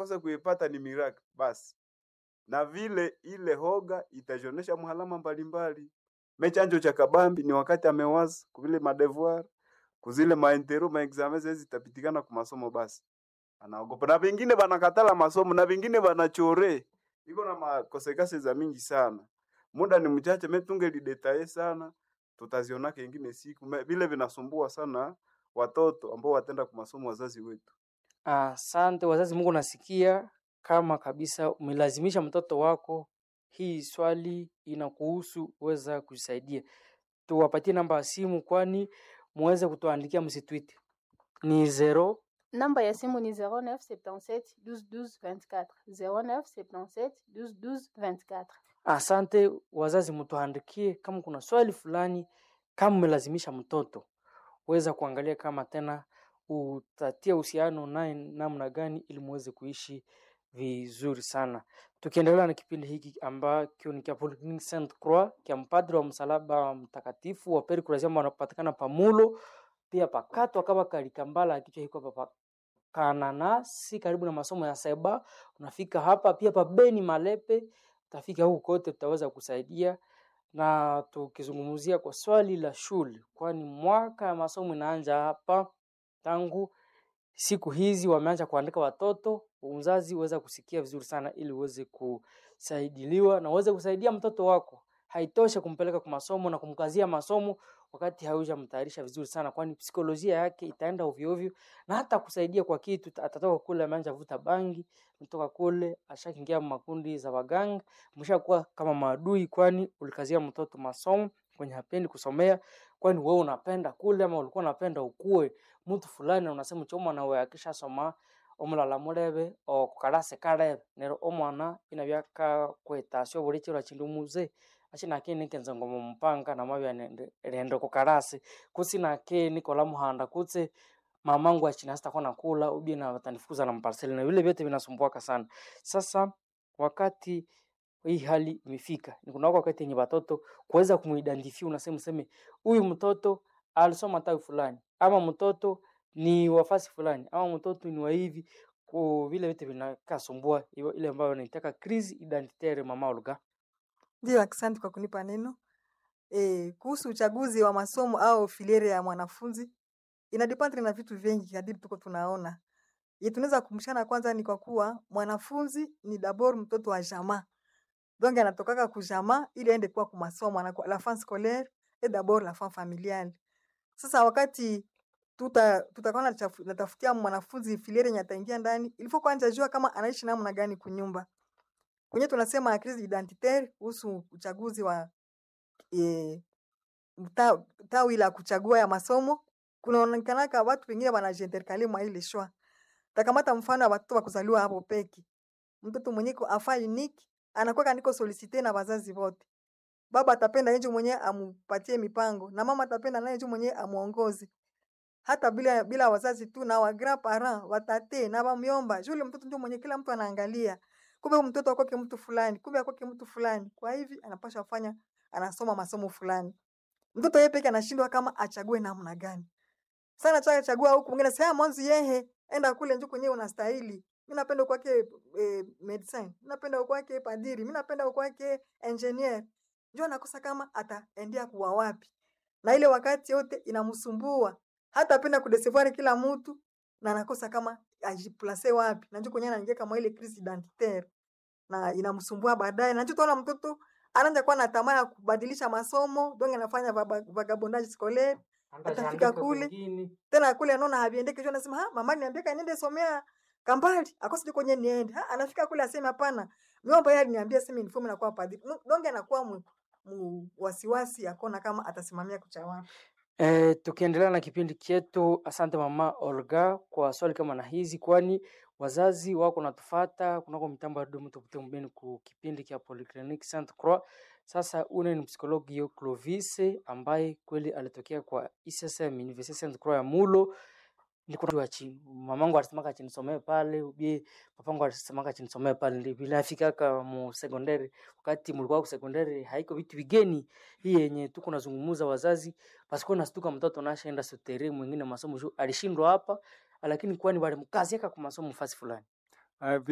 anakosa kuipata ni miracle basi, na vile ile hoga itajionyesha mhalama mbalimbali. Mechanjo cha kabambi ni wakati amewaza kuvile madevoir kuzile maintero maexame zezi zitapitikana ku masomo basi anaogopa, na vingine banakatala masomo na vingine banachore, iko na makosekase za mingi sana. Muda ni mchache, metunge lidetaye sana, tutaziona kengine siku Me- vile vinasumbua sana watoto ambao watenda ku masomo wazazi wetu. Asante wazazi, Mungu nasikia kama kabisa umelazimisha mtoto wako. Hii swali inakuhusu, weza kujisaidia. Tuwapatie namba ya simu, kwani muweze kutuandikia, msitwite ni zero Namba ya simu ni 0977 12 12 24 0977 12 12 24. Asante wazazi, mtuandikie kama kuna swali fulani, kama umelazimisha mtoto, weza kuangalia kama tena utatia uhusiano naye namna gani, ili muweze kuishi vizuri sana. Tukiendelea na kipindi hiki ambacho ni cha Polyclinic Saint Croix cha mpadri wa msalaba mtakatifu wa Peri Kurasia ambao wanapatikana Pamulo, pia pakatwa kama kalikambala kichwa hiko papa kananasi karibu na masomo ya seba unafika hapa pia pa Beni Malepe utafika huku kote tutaweza kusaidia na tukizungumzia kwa swali la shule kwani mwaka ya masomo inaanza hapa tangu siku hizi wameanza kuandika watoto uzazi uweza kusikia vizuri sana ili uweze kusaidiliwa na uweze kusaidia mtoto wako haitoshe kumpeleka kwa masomo na kumkazia masomo wakati haujamtayarisha vizuri sana kwani psikolojia yake itaenda ovyo ovyo na hata kusaidia kwa kitu atatoka kule ameanza vuta bangi mtoka kule ashakiingia makundi za waganga mshakuwa kama maadui kwani ulikazia mtoto masomo kwenye hapendi kusomea kwani wewe unapenda kule ama ulikuwa unapenda ukue mtu fulani na unasema choma na wewe akishasoma omulala mulebe okukalase kalebe nero omwana inabyaka kwetasya obulikiro chindu muze achinake nikenza ngoma mupanga namabya nende rende kukalasi kutsi nake nikola muhanda kutse mamangu achina sitakuwa nakula ubie na watanifukuza na mparseli na vile vyote vinasumbuaka sana sasa wakati hii hali imefika ni kuna wakati yenye watoto kuweza kumuidentify unasema useme huyu mtoto alisoma tawi fulani ama mtoto ni wafasi fulani ama mtoto ni wa hivi ku vile vitu vinakasumbua iyo- ile ambayo wanaitaka crise identitaire mama Olga Ndio, asante kwa kunipa neno. E, kuhusu uchaguzi wa masomo au filiere ya mwanafunzi inadependre na vitu vingi kadiri tuko tunaona. Ye tunaweza kumshana kwanza ni kwa kuwa mwanafunzi ni dabord mtoto wa jamaa. Donc anatokaka ku jamaa ili aende kuwa ku masomo anakuwa la fin scolaire et d'abord la fin familiale. Sasa wakati tuta tutakuwa natafu- natafutia mwanafunzi filiere yenye ataingia ndani, ilifo kwanza jua kama anaishi namna gani kunyumba. Kwenye tunasema crise identitaire kuhusu uchaguzi wa e, mta, tawi la kuchagua ya masomo, kunaonekanaka watu wengine wanajiinterkale mwa ile shwa. Takamata mfano wa watoto wa kuzaliwa hapo peki, mtoto mwenye ko afa unique anakuwa niko solicite na wazazi wote. Baba atapenda yeye mwenyewe amupatie mipango na mama atapenda naye yeye mwenyewe amuongoze hata bila bila wazazi tu na wa grand parent watate na bamyomba yule mtoto ndio mwenye kila mtu anaangalia kumbe huyu mtoto akwake mtu fulani kumbe akwake mtu fulani kwa hivi anapaswa kufanya anasoma masomo fulani mtoto yeye peke anashindwa kama achague namna gani sana cha chagua huku mwingine sema mwanzo yehe enda kule njoo kwenyewe unastahili mimi napenda kwake eh, medicine mimi napenda kwake padiri mimi napenda kwake engineer njoo anakosa kama ataendea kuwa wapi na ile wakati yote inamsumbua hata apenda kudecevoir kila mtu na anakosa kama ajiplace wapi na njoo kwenyewe anaingia kama ile crise identitaire na inamsumbua baadaye na njoo tunaona mtoto anaanza kuwa na tamaa ya kubadilisha masomo donc anafanya vaba- vagabondage scolaire atafika kule tena kule anaona haviendeki juu anasema ha mama niambia niende somea kambali akosi kwenye niende ha anafika kule aseme hapana miomba yeye aliniambia sema uniform na kuwa padri Nu- donge anakuwa mu, mu wasiwasi akona kama atasimamia kucha wapi E, tukiendelea na kipindi chetu, asante mama Olga kwa swali kama na hizi, kwani wazazi wako natufata kunako mitambo ya Dodoma Tupite Mbeni ku kipindi cha Polyclinic Saint Croix. Sasa une ni psikologio Clovis ambaye kweli alitokea kwa ISSM University Saint Croix ya Mulo niko wa chini. Mamangu alisemaka chinisomee pale, ubie papangu alisemaka chinisomee pale, ndio vile afikaka mu sekondari. Wakati mlikuwa ku sekondari haiko vitu vigeni hii yenye tuko nazungumuza wazazi pasikuwa nastuka mtoto nashaenda sotere mwingine masomo juu alishindwa hapa, lakini kwani walimkaziaka kwa masomo fasi fulani Uh,